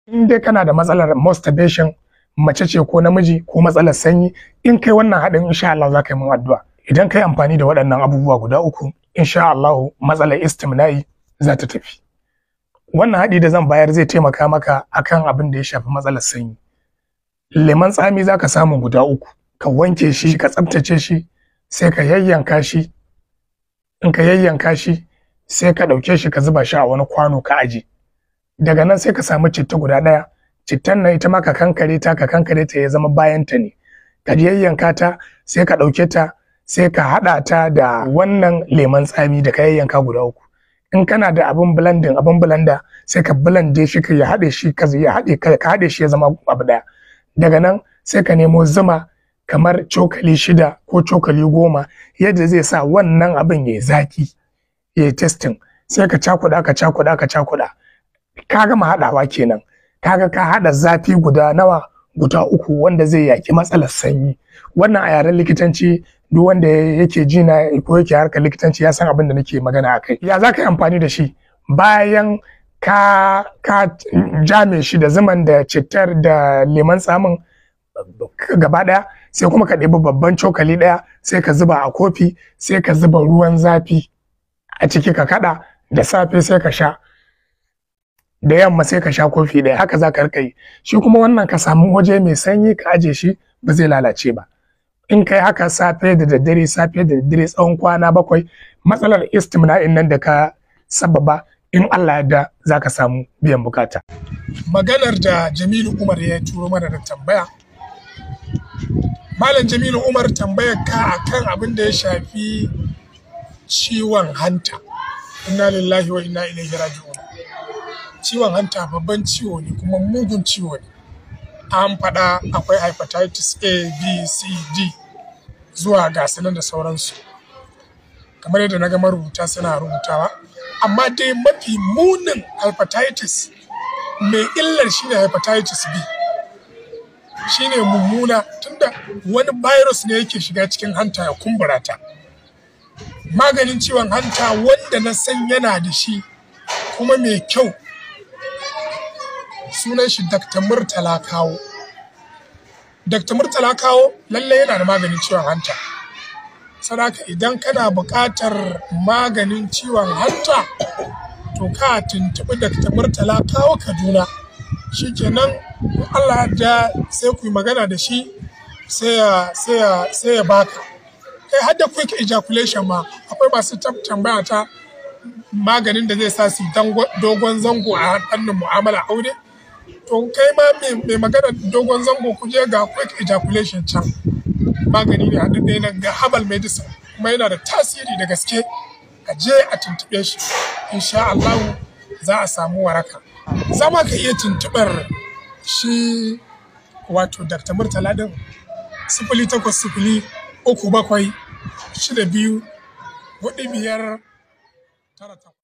in dai kana da matsalar masturbation mace ce ko namiji ko matsalar sanyi in kai wannan haɗin insha Allah za ka yi mun addu'a idan kai amfani da waɗannan abubuwa guda uku insha Allah matsalar istimna'i za ta tafi wannan haɗi da zan bayar zai taimaka maka akan abin da ya shafi matsalar sanyi lemon tsami za ka samu guda uku ka wanke shi ka tsaftace shi sai ka yayyanka shi in ka yayyanka shi sai ka ɗauke shi ka zuba shi a wani kwano ka aje daga nan sai ka samu citta guda ɗaya cittan nan ita ma ka kankare ta ka kankare ta ya zama bayan ta ne ka yayyanka ta sai ka ɗauke ta sai ka haɗa ta da wannan lemon tsami da ka yayyanka guda uku in kana da abin blending abin blender sai ka blende shi ka ya haɗe shi ka ya haɗe ka haɗe shi ya zama abu ɗaya daga nan sai ka nemo zuma kamar cokali shida ko cokali goma yadda zai sa wannan abin ya zaki ya yi testing sai ka cakuɗa ka cakuɗa ka cakuɗa ka gama haɗawa kenan kaga ka haɗa zafi guda nawa guda uku wanda zai yaki matsalar sanyi wannan a yaren likitanci duk wanda yake ji na ko yake harkar likitanci ya san abin da nake magana a kai ya za ka yi amfani da shi bayan ka ka jame shi da zuman da cittar da lemon tsamin gaba ɗaya sai kuma ka ɗebi babban cokali ɗaya sai ka zuba a kofi sai ka zuba ruwan zafi a ciki ka kaɗa da safe sai ka sha da yamma sai ka sha kofi ɗaya haka za ka rika yi shi kuma wannan ka samu waje mai sanyi ka aje shi ba zai lalace ba in kai haka safe da daddare safe da daddare tsawon kwana bakwai matsalar istimna'in nan da ka sababa in Allah ya da za ka samu biyan bukata. Maganar da Jamilu Umar ya turo mana da tambaya. Malam Jamilu Umar tambayar ka akan abin da ya shafi ciwon hanta. Inna lillahi wa inna ilaihi raji'un. Ciwon hanta babban ciwo ne kuma mugun ciwo ne. An faɗa akwai hepatitis A, B, C, D zuwa gasunan da sauransu. Kamar yadda na ga marubuta suna rubutawa. amma dai mafi munin hepatitis mai illar shine hepatitis B shine mummuna tunda wani virus ne yake shiga cikin hanta ya kumbura ta maganin ciwon hanta wanda na san yana da shi kuma mai kyau sunan shi Dr. Murtala Kawo Dr. Murtala Kawo lallai yana da maganin ciwon hanta sadaka idan kana buƙatar maganin ciwon hanta to ka tuntuɓi Dr. Murtala kawo Kaduna shikenan in Allah da sai ku yi magana da shi sai ya sai ya sai ya baka kai har da quick ejaculation ma akwai masu tambaya ta maganin da zai sa su dogon zango a fannin mu'amala aure to kai ma mai magana dogon zango ku je ga quick ejaculation can magani ne haɗaɗɗe na ga herbal medicine kuma yana da tasiri da gaske a je a tuntuɓe shi insha Allah za a samu waraka za ma ka iya tuntuɓar shi wato Dr. Murtala din sifili takwas sifili uku bakwai shida biyu hudu biyar tara takwas